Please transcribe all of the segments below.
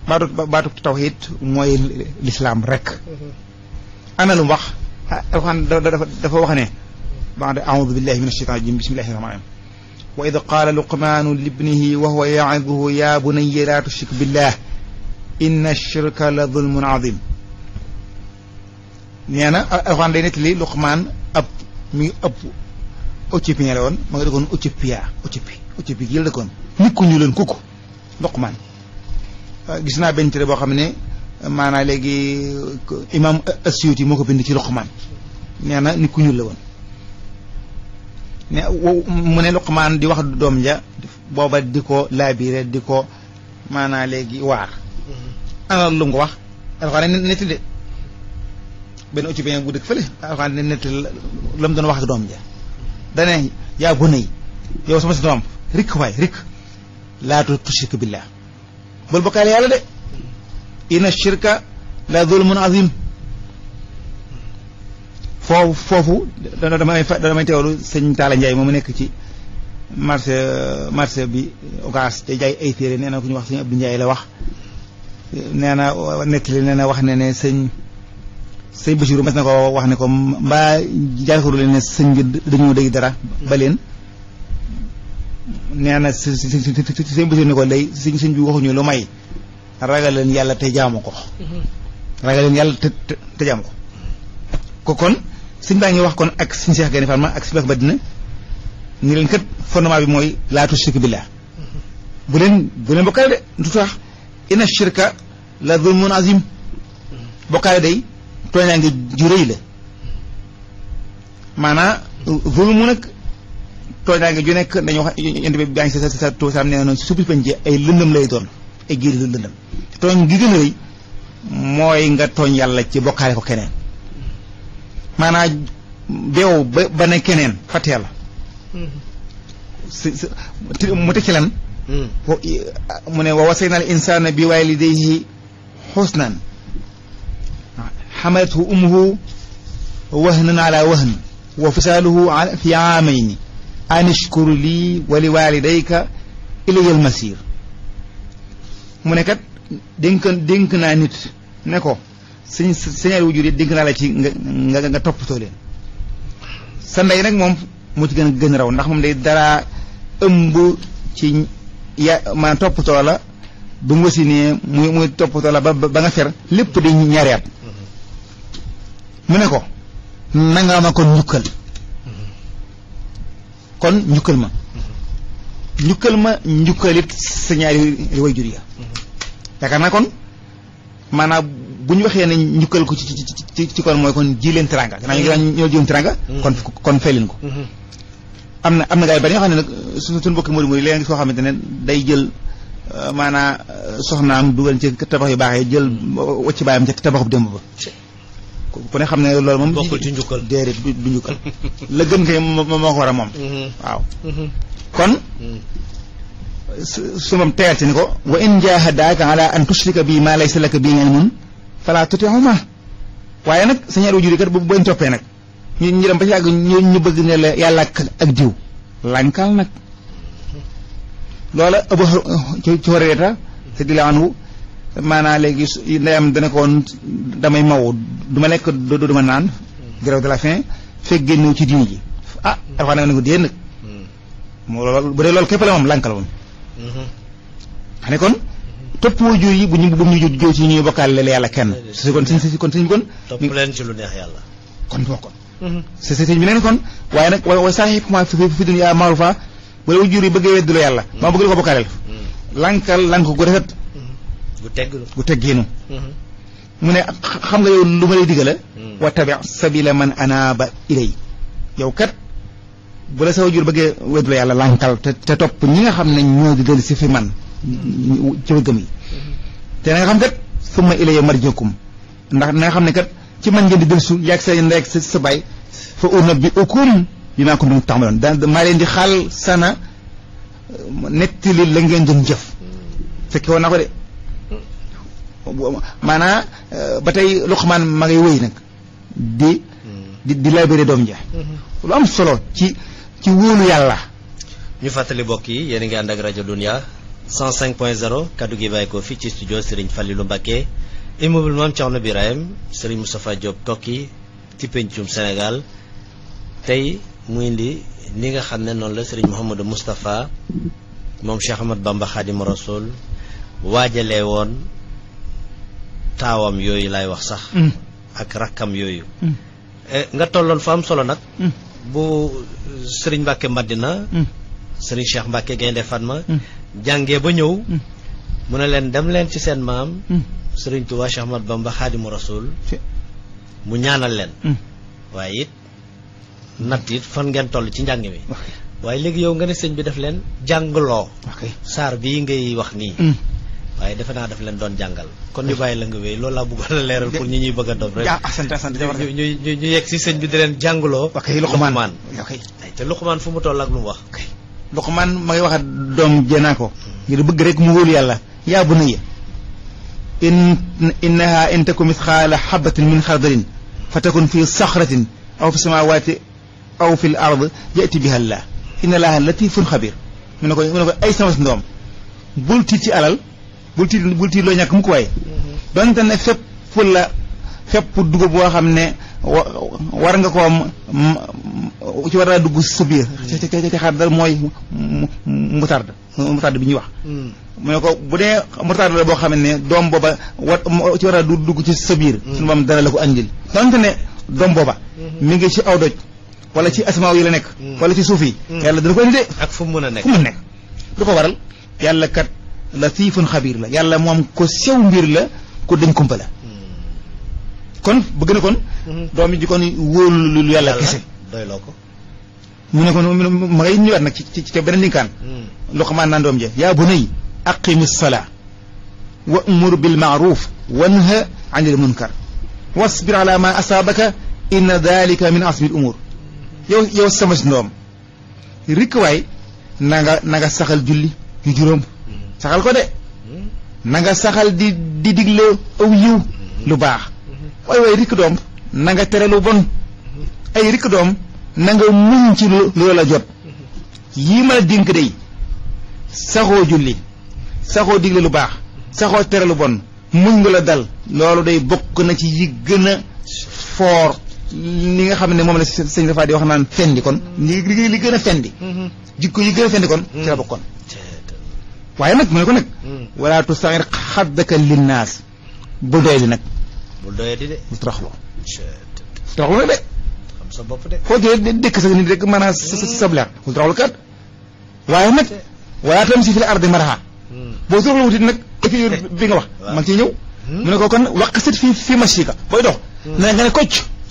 baatu baatu tawhid mooy lislaam rek ana lu mu wax alxuraan dafa dafa wax ne ba'da a'uudu billahi min ashaytaani rajim bismillahi rahmaani rahim wa id qaala luqmaanu libnihi wa huwa ya'iduhu ya bunayya laa tushrik billah inna shirka la zulmun azim nee na alxuraan day nettali luqmaan ab mi ngi ëpp Éthiopien la woon ma nga dëkkoon Éthiopia Éthiopie Éthiopie gi la dëkkoon nit ku ñu leen kukku luqmaan gis naa benn téere boo xam ne maanaa léegi imam Asyuti moo ko bind ci luqmaan nee na nit ku ñuul la woon ne mu ne luqmaan di wax doom ja booba di ko laabire di ko maanaa léegi waar ana lu mu ko wax alxuraan ne netti de benn éthiopien bu dëkk fële alxuraan ne netti la mu doon wax ak doom ja dane yaa bunay yow sama si doom rikk waay rikk laa tushrik billah bul bokkaale yàlla de inna shirka la zulmun azim foofu foofu dana damay damay teewlu sëñ Talla Ndiaye moom mu nekk ci marché marché bi ogas te jaay ay téere nee na ku ñu wax sëñ Abdou Ndiaye la wax nee na nettali nee na wax ne ne sëñ sëñ Bachirou mas na ko wax ne ko mbaa jaaxaru leen ne sëñ bi dañoo dégg dara ba leen nee na si si si sëñ Bachirou ne ko lay sëñ sëñ bi waxuñu lu may ragal leen yàlla te jaamu ko ragal leen yàlla te te jaamu ko ko kon sëñ baa ngi wax kon ak sëñ Cheikh Gaïndé Fatma ak sëñ Bakk Madina ni leen kat fondement bi mooy laa tushriku billah bu leen bu leen bokkaale de du tax inna shirka la zulmun azim bokkaale day tooñaa ngi ju rëy la maanaa zulmu nag tooñaa ngi ju nekk dañu wax yent bi baa ngi sa sa sa sam nee noonu su bis penc ay lëndëm lay doon ay géeri lëndëm tooñ gi gën a rëy mooy nga tooñ yàlla ci bokkaale ko keneen maanaa beew ba ba ne keneen fàtte yàlla si mu teg ci lan mu ne wa wasayna al insana bi walidayhi xusnan xamalathu ummuhu wahnan ala wahn wa fisaaluhu fi aamayni an ishkur lii wa li walidayka ilayya al masir mu ne kat dénk dénk naa nit ne ko sëñ sëñaari wujur yi dénk naa la ci nga nga nga toppatoo leen sa ndey nag moom moo ci gën a gën a raw ndax moom day dara ëmb ci ya maanaam toppatoo la bu mu wasinee muy muy toppatoo la ba ba nga fer lépp di ñaari at mu ne ko nanga ma kon njukkal kon njukkal ma njukkal ma njukkalit sa ñaari way jur ya yaakaar naa kon maanaam bu ñu waxee ne njukkal ko ci ci ci kon mooy kon ji leen teranga gannaaw ñu ngi ñoo jiwoon teranga kon kon fay leen ko am na am na gars yi bari ñoo xam ne nag su suñu bokki mori mori léegi soo xamante ne day jël maanaa soxnaam dugal ci tabax yu baax yi jël wacc baayam ca tabaxu démb ba ku ne xam ne loolu moom bokkul ci njukkal déedéet du njukkal la gën kay moo ko war a moom waaw kon su moom teyal ci ni ko wa in jahadaaka ala an tushrika bi ma laysa laka bi ilmun fala tutihuma waaye nag sa ñaari wajur yi kat bu bañ toppee nag ñu ñu dem ba ci yàgg ñu ñu bëgg ne la yàlla ak ak diw lànkal nag loola ëpp ci ci wareeta te di la anhu maanaa léegi ndeyam dana ko woon damay maw du ma lekk du ma naan grève de la faim fekk génnew ci diini ji ah dafa nag ne ko déen nag moo loolu bu dee loolu képp la moom lànkal moom xam ne kon topp waajur yi bu ñu bu ñu jóg ci ñuy bokkaale la yàlla kenn si kon sëñ si kon sëñ bi kon topp leen ci lu neex yàlla kon boo kon si si sëñ bi neen kon waaye nag wa saaxibuhumaa fi dunya ma'ruufa bu la waajur yi bëggee wedduloo yàlla maa bëgg la ko bokkaaleel lànkal lànk gu rafet gu tegglu gu teggeenu mu ne xam nga yow lu ma lay digala wa tabi sabila man anaaba ilay yow kat bu la sa waajur bëggee wedduloo yàlla lànkal te te topp ñi nga xam ne ñoo di dellu si fi man ci gëm yi te na nga xam kat summa ilayya marji'ukum ndax na nga xam ne kat ci man ngeen di dellu su yàgg sa ndey ak sa sa baay fa unabbi'ukum bimaa kuntum ta'maluun daan maa leen di xaal sana nettali la ngeen doon jëf fekke woon naa ko de maanaa ba tey Luqmaan ma ngay wëy nag di di di labéré doom ja lu am solo ci ci wóolu yàlla ñu fàttali mbokk yi yéen a ngi ànd ak rajo Dunia 105.0 kaddu gi bàyyi ko fii ci studio Serigne Fallilou Mbacké immeuble Mame Thiawna Birahim Serigne Moustapha Diop Koki ci pencum Sénégal tey mu indi ni nga xam ne noonu la Serigne Mouhamadou Moustapha moom Cheikh Ahmad Bamba Khadim Rasoul waajalee woon taawam yooyu laay wax sax ak rakkam yooyu nga tolloon fa am solo nag bu Serigne Mbacké Madina Serigne Cheikh Mbacké Gaynde Fatma jàngee ba ñëw mu ne leen dem leen ci seen maam Serigne Touba Cheikh Ahmad Bamba Khadimu Rasoul mu ñaanal leen waaye it natt it fan ngeen toll ci njàng mi waaye léegi yow nga ne sëñ bi daf leen jàngloo saar bii ngay wax nii waaye defe naa daf leen doon jàngal kon ñu bàyyi la nga wéy loolu laa bëggoon a leeral pour ñi ñuy bëgg a dof rek ñu ñu ñu yegg si sëñ bi di leen jàngloo Luqmaan te Luqmaan fu mu toll ak lu mu wax Luqmaan ma ngi wax doom jënaa ko ngir bëgg rek mu wóolu yàlla yaa bunayya in innaha in taku misqaala xabatin min xardalin fa takun fi saxratin aw fi samawaati aw fi l ard yati biha llah inna allaha latifun xabir mu ne ko mu ne ko ay sama ndoom bul tiit ci alal bul tiit bul tiit loo ñàkk mu ko waaye donte ne fépp la fépp dugub boo xam ne war nga koo ci war a dugg sa biir ci ci xar dal mooy moutarde moutarde bi ñuy wax mu ne ko bu dee moutarde la boo xam ne doom booba war ci war a dugg ci sa biir suñu moom dana la ko andil donte ne doom booba mi ngi ci aw doj wala ci asamaaw yi la nekk wala ci suuf yi yàlla dana ko andi de ak fu mu mën a nekk fu mu nekk lu ko waral yàlla kat latifun xabiir la yàlla moom ko sew mbir la ko dañ kumpa la kon bëgg na kon doom yi ji kon wóolu lu yàlla kese doyloo ko mu ne kon ma ngay ñëwaat nag ci ci ci beneen linkaan Luqmaan naan doom je yaa bunay aqimi salaa wa amur bil maaruf wanha anil munkar wasbir ala ma asaabaka inna dalika min asmi l umur yow yow sama si ndoom rikk waay na nga na nga saxal julli yu juróom saxal ko de na nga saxal di di digle aw yiw lu baax waay waay rikk doom na nga tere lu bon ay rikk doom na nga muñ ci lu la jot yii ma la dénk day saxoo julli saxoo digle lu baax saxoo tere lu bon muñ nga la dal loolu day bokk na ci yi gën a foor li nga xam ne moom la sëñ dafa di wax naan fendi kon li li gën a fendi jikko yi gën a fendi kon ci la bokkoon waaye nag mu ne ko nag wala tusaxir xaddaka linnaas bu doy di nag bul doyee di de bu toroxlu toroxlu nag de xam sa bopp de foo jëlee dëkk sa nit rek maanaam sa sableer bul toroxlu kat waaye nag wala tam si fi la ardi maraha boo toroxlu wutit nag équilibre bi nga wax ma ngi ciy ñëw mu ne ko kon waqasit fi fi machika booy dox na nga ne kocc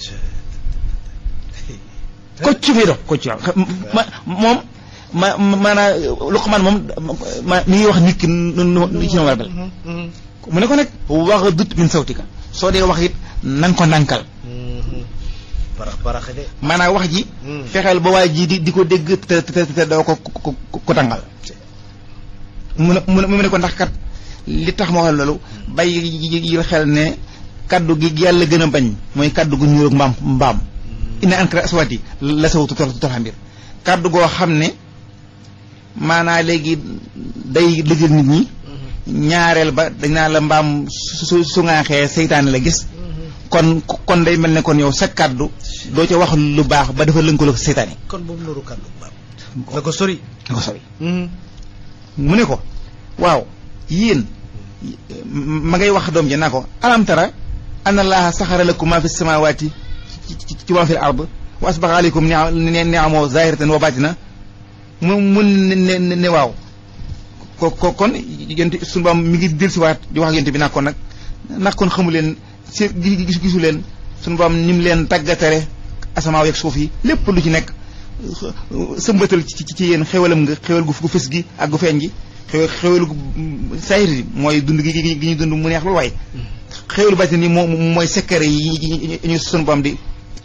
kocc fii dox kocc waaw ma moom ma maanaam Luqmaan moom ma mi ngi wax nit ki nu ci na war a mel mu ne ko nag wax dut min sawtika soo dee wax it na nga ko ndànkal parax parax de maanaam wax ji fexeel ba waa ji di di ko dégg te te te doo ko ko ko tàngal mu ne mu ne ko ndax kat li tax ma wax loolu bàyyi yi xel ne kaddu gi yàlla gën a bañ mooy kaddu gu ñuul ak mbaam mbaam ina ankara aswaati la sawtu tolxa mbir kaddu goo xam ne maanaa léegi day lëjël nit ñi ñaareel ba dañ naa la mbaam su su ngaaxee seytaane la gis kon kon day mel ne kon yow sa kaddu doo ca wax lu baax ba dafa lënkaloo ko seytaane kon boobu nuru kaddu mbaam na ko sori na ko sori mu ne ko waaw yéen ma ngay wax doom ji naa ko alam tara anna allaha saxara lakum ma fi samawati ci ma fi l ard wa asbaxa aleykum niamoo zahiratan wa batina mu mu ne ne waaw ko ko kon yent suñu baam mi ngi del si waat di wax yent bi nag kon nag nag kon xamu leen si gis gisu leen suñu baam ni mu leen tàggatare asamaaw yeeg suuf yi lépp lu ci nekk sëmbatal ci ci yéen xewalam nga xewal gu gu fës gi ak gu feeñ gi xew xewalu saayir yi mooy dund gi gi ñuy dund mu neex loolu waaye xewalu bàtin yi moo mooy sekkare yi ñu sunu borom di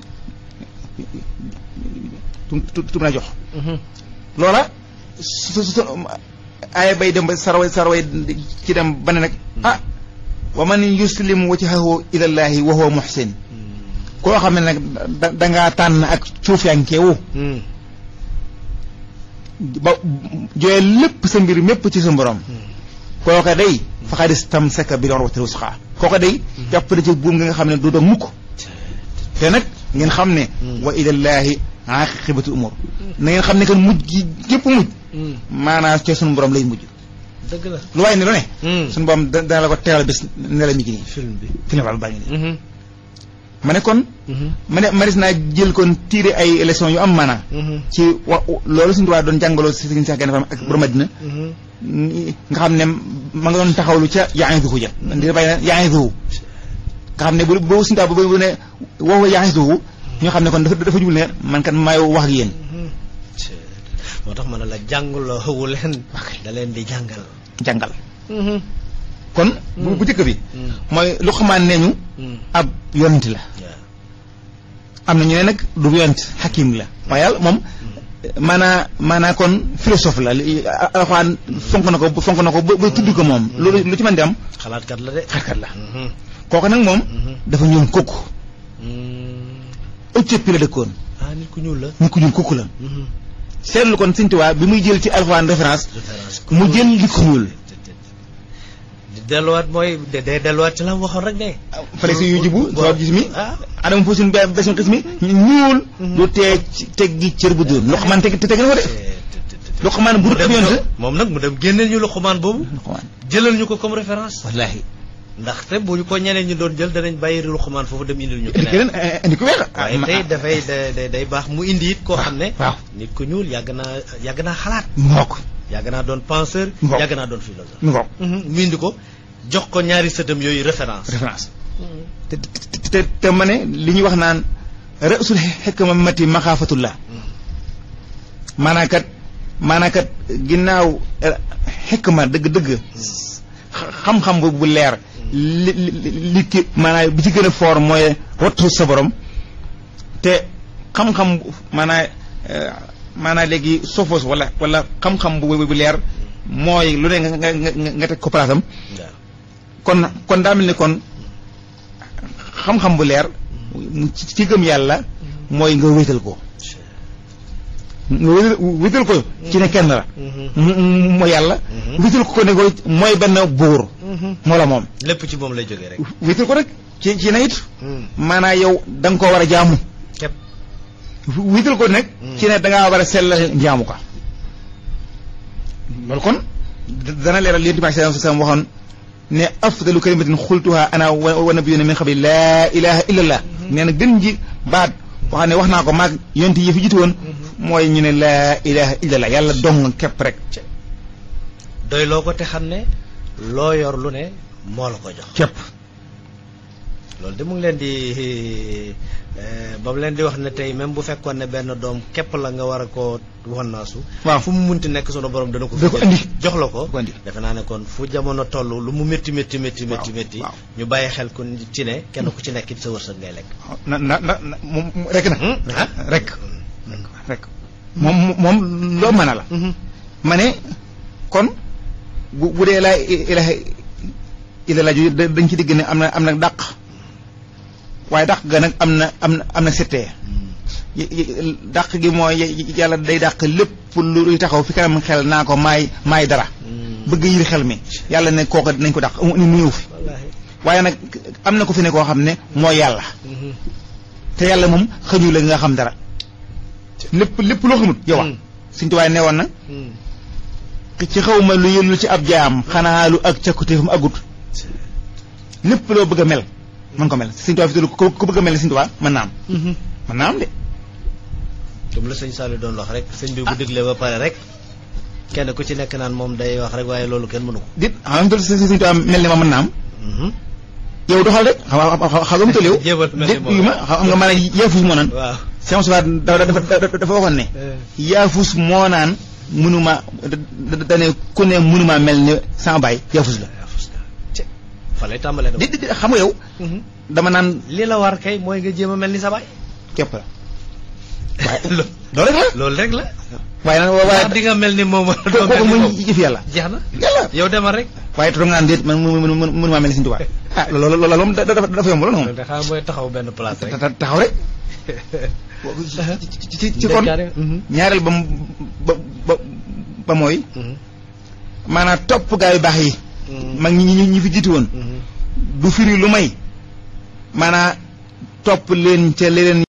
tum na jox loola su su aaya bay dem ba saraway saraway ci dem ba ne nag ah wa man yuslim wajhahu ilallahi wa huwa muhsin koo xam ne nag da dangaa tànn ak cuufyankeewu ba jooyee lépp sa mbir mépp ci sa borom kooka day faxadis tam seka bi doon waxtaan wusxaa kooka day jàpp na ci buum nga nga xam ne du doon mukk te nag ngeen xam ne wa ilallaahi aqibatu umur na ngeen xam ne kan mujj gi gépp mujj maanaam ci sunu borom lay mujj dëgg la lu waaye ne lu ne sunu borom da- dana la ko tegal bis ne la mi ngi nii film bi film baa ngi nii ma ne kon ma ne maris naa jël kon tiire ay leçons yu am maanaa ci wa loolu suñu tubaab doon jàngaloo si Sëriñ Seex Gaynde Fatma ak borom Madina nga xam ne ma nga doon taxawlu ca yaa ngi duhu ja di bàyyi na yaa ngi duhu nga xam ne bu boobu suñu tubaab bu ne woowu yaa ngi duhu ñoo xam ne kon dafa dafa jublu ne man kat maay wax ak yéen moo tax ma ne la jàngaloo xëwu leen da leen di jàngal jàngal kon bu bu njëkk bi mooy lu xamaan nee ñu ab yonent la am na ñu ne nag du yonent xakim la waaye yàlla moom maanaa maanaa kon philosophe la li alxuraan fonk na ko fonk na ko ba ba tudd ko moom loolu lu ci mën di am xalaatkat la de xarkat la kooku nag moom dafa ñuul kukk Éthiopie la dëkkoon ah nit ku ñuul la nit ku ñuul kukk la seetlu kon Sëñ Tuubaa bi muy jël ci alxuraan référence mu jël nit ku ñuul di delluwaat mooy de day delluwaat ci la mu waxoon rek de fale si yu jibu sabab gis mi ah adama foo suñu be besuñ xis mi ñuul du tee teg gi cër bu dóor Luqmaan teg te teg na ko de Luqmaan bu dul ab yonent moom nag mu dem génneel ñu Luqmaan boobu Luqmaan jëlal ñu ko comme référence wallaahi ndaxte bu ñu ko ñeneen ñu doon jël danañ bàyyi Luqmaan foofu dem indil ñu indi keneen keneen indi ku weex waaye tey dafay da- da- day baax mu indi it koo xam ne waaw nit ku ñuul yàgg naa yàgg naa xalaat ngook yàgg naa doon penseur Ngoog. yàgg naa doon philosophe mi ngook mu indi ko jox ko ñaari sëtam yooyu référence référence te te te te ma ne li ñuy wax naan rësul xekma mati maxaafatullah maanaa kat maanaa kat ginnaaw xekma dëgg-dëgg xam-xam bu bu leer li li li ki maanaa bi ci gën a foor mooy wattu sa borom te xam-xam bu- maanaa maanaa léegi sofos wala wala xam-xam bu bu leer mooy lu ne nga nga nga nga teg ko place am waaw kon kon daa mel ni kon xam-xam bu leer mu ci ci gëm yàlla mooy nga wéetal ko nga wéetal wéetal ko ci ne kenn la mu mu- mooy yàlla wéetal ko ne ko mooy benn buur moo la moom lépp ci moom lay jógee rek wéetal ko rek ci ci ne it maanaa yow da nga koo war a jaamu képp wéetal ko nag ci ne da ngaa war a sellal jaamu ko loolu kon dana leeral li Yonent bi sallallahu alayhi wa sallam waxoon ne afdalu kalimatin xultuha ana wa wa nabiyuna min qabli laa ilaha illallah nee na gën ji baat wax ne wax naa ko maag yonent yi fi jiitu woon mooy ñu ne laa ilaha illallah yàlla dong képp rek doy loo ko te xam ne loo yor lu ne moo la ko jox képp loolu de mu ngi leen di eh, ba mu leen di wax ne tey même bu fekkoon ne benn doom képp la nga war a koo wannaasu waaw fu mu munti nekk sunu borom dana ko da ko fi andi jox la ko da ko andi defe naa ne kon fu jamono toll lu mu métti métti métti métti waaw, métti waaw. ñu bàyyi xel ku ci ne kenn ku ci nekk it sa wërsëg ngay lekk na na na na moom rek na ah rek rek moom moom loo mën a la ma ne kon bu bu dee laa ilaha illallah ju da- dañ ci digg ne am na am na dàq waaye dàq ga nag am na am na am na settee y- y- dàq gi mooy y- yàlla day dàq lépp luy taxaw fi kanam xel naa ko maay maay dara bëgg yir xel mi yàlla ne kooka dinañ ko dàq mu mu ñëw fi wallaahi waaye nag am na ko fi ne koo xam ne mooy yàlla te yàlla moom xëñu la nga xam dara lépp lépp loo xamut yow Mm. suñ tubaay ne woon na ci xawma lu yëllu ci ab jaam xanaa lu ak cakkutéefam agut lépp loo bëgg a mel mën ko mel suñ tubaay fi tudd ko ku bëgg a mel ne suñ tubaay mën naa am mën naa am de comme la sëñ Saliou doon wax rek sëñ bi bu déglee ba pare rek kenn ku ci nekk naan moom day wax rek waaye loolu kenn mënu ko dit xam nga suñ tubaay mel ne ma mën naa am yow doxal rek xam nga xam nga mu toll yow Jéemal mel ni dit moom. yu ma xam nga maanaam yaafus moo naan waaw Cheikh Moussa dafa dafa dafa waxoon ne yaafus moo naan mënuma da da ne ku ne mënuma mel ni sama baay yaafus la fa lay tàmbalee di di di xam nga yow dama naan li la war kay mooy nga jéem a mel ni sa baay képp la waaye Lo- loolu rek la loolu rek la waaye nag waaye ndax di nga mel ni moom ko- doo mel kooku ni muy moom jëf yàlla jeex na yàlla yow demal rek waaye toog naan déet man mu mu mu mënuma mel ni Sëñ Tuubaa ah loolu loolu moom da- dafa dafa yomb loolu moom da xaa mooy taxaw benn place rek ta- ta- taxaw rek ci ci ci kon ñaareel ba mu ba ba ba mooy maanaam topp gaa yu baax yi mag ñi ñi ñi fi jiitu woon du firi lu may maanaam topp leen ca leneen